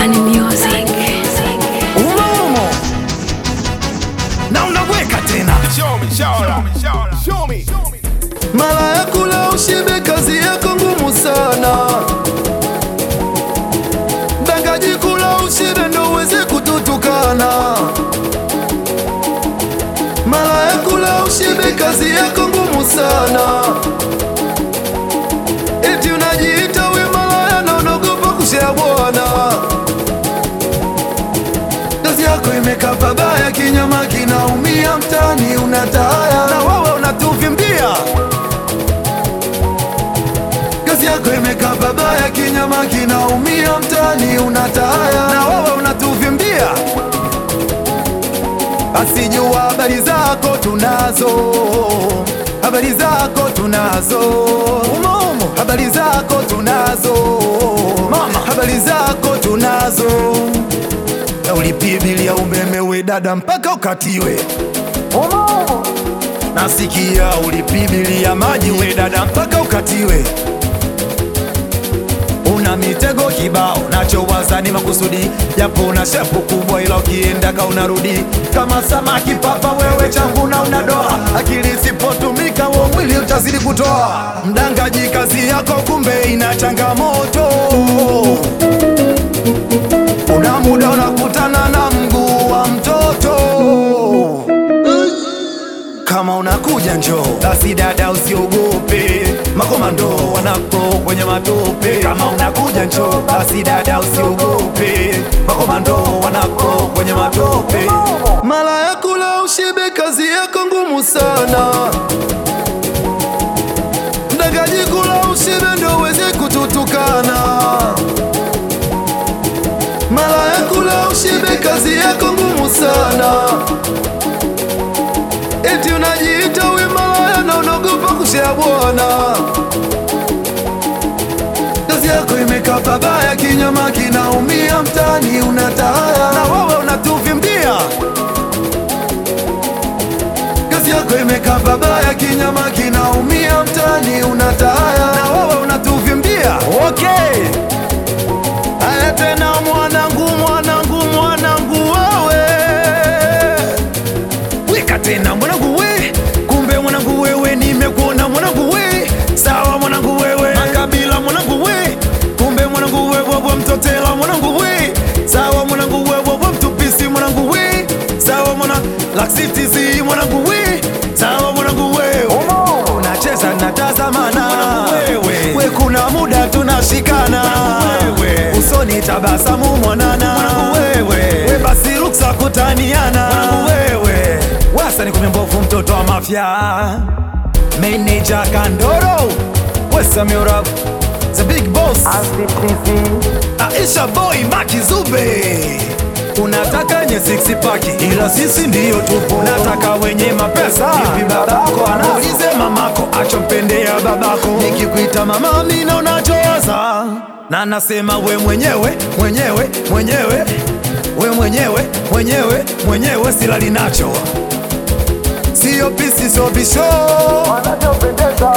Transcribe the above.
Bani Music. umo umo na unaweka tena Show me, show me, show me, show me. mara ya kula ushibe, kazi yako ngumu sana. Dangaji kula ushibe, ndo uweze kututukana. Mara ya kula ushibe, kazi yako ngumu sana. Eti unajiita we malaya na unaogopa kushea bwana. Kazi yako imekaa pabaya, kinyama kinaumia, mtani unataya na wewe unatuvimbia. Kazi yako imekaa pabaya, kinyama kinaumia, mtani unataya na wewe unatuvimbia. Asijua habari zako tunazo, habari zako tunazo, umo umo, habari zako tunazo, mama, habari zako tunazo na ulipibilia umeme we dada mpaka ukatiwe. Nasikia ulipibilia maji we dada mpaka ukatiwe. Una mitego kibao, nachowaza ni makusudi, japo una shepu kubwa, ila ukiendaka unarudi kama samaki papa. Wewe changu na unadoa, akili isipotumika, wo mwili utazidi kutoa. Mdangaji, kazi yako kumbe ina changamoto una muda unakutana na mguu wa mtoto. Kama unakuja njoo basi, dada usiogope, makomando wanako kwenye matope. Kama unakuja njoo basi, dada usiogope, makomando wanako kwenye matope. Mara ya kula ushibe, kazi yako ngumu sana. Mdangaji, kula ushibe ndo uweze kututukana mara ya kula ushibe, kazi yako ngumu sana. Eti unajiita we malaya na unaogopa kushea bwana. Kazi yako imekaa pabaya, kinyama kinaumia, mtani unataya na wewe unatuvimbia. Kazi yako imekaa pabaya, kinyama kinaumia, mtani unataya na wewe unatuvimbia. Okay. Aya tena mwanangu, mwanangu, mwanangu wewe, weka tena mwanangu we, kumbe mwanangu wewe, nimekuona mwanangu we, sawa mwanangu wewe, makabila mwanangu we, kumbe mwanangu wewe, wa mtotela mwanangu we, sawa mwanangu wewe, wa mtupisi mwanangu we, sawa mwana laksitizi mwanangu we, sawa mwanangu wewe, unacheza natazamana wewe, we kuna muda tunashikana wewe, usoni tabasamu mwanana wewe, we basi ruksa kutaniana wewe, wasa ni kumembovu mtoto wa mafia, meneja Kandoro, Wesamira the big boss, Aisha boy Maki Zube Unataka nye six pack ila sisi ndiyo tupo. Nataka wenye mapesa ipi babako anaulize mamako achompendea babako. Nikikuita mama mina unachowaza na nasema we mwenyewe mwenyewe mwenyewe we mwenyewe mwenyewe mwenyewe silali nacho sio pisi sio bisho